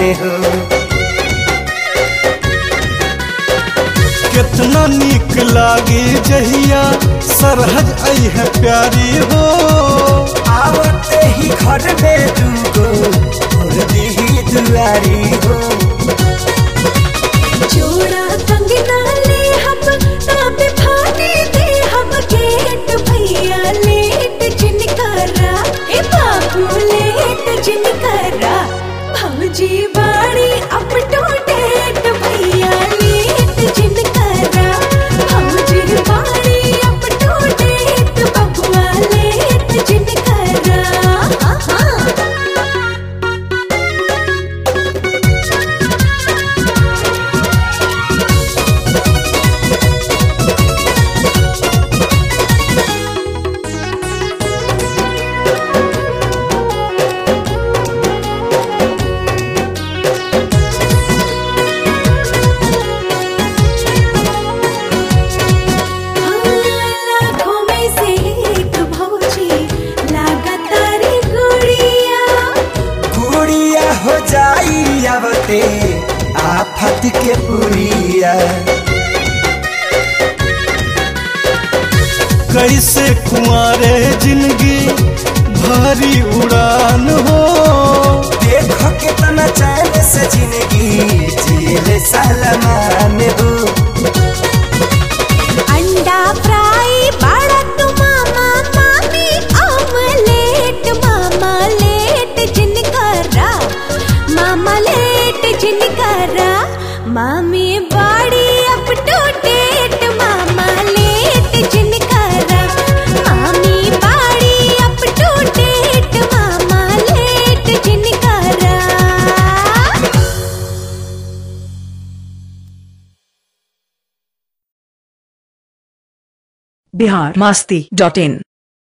हो कितना निक लागे जहिया सरहज आई है प्यारी हो आवते ही घर में दूगो और दी दुआरी हो जोड़ा कंगना ले हम तब फाटे दे हम गेट भैया लेट जिनकरा ए बाबू लेट जिनकरा भौजी बाड़ी अप टू डेट भैया लेट जिनकरा भौजी बाड़ी अप टू डेट बबुआ लेट जिनकरा हाँ हाँ लाखों में से एक भौजी लागतारी गुड़िया गुड़िया हो जाई आवते आफत के पुरिया कैसे कुंवारे जिंदगी भारी उड़ान हो देखो कितना चैन से जिंदगी जिले सलमान हो अंडा फ्राई बड़ा तू मामा मामी ऑमलेट मामा लेट जिनकरा मामा लेट जिनकरा मामी बाड़ी अप टू डेट मामा लेट जिनकरा मामी बाड़ी अप टू डेट मामा लेट जिनकरा बिहार मस्ती डॉट इन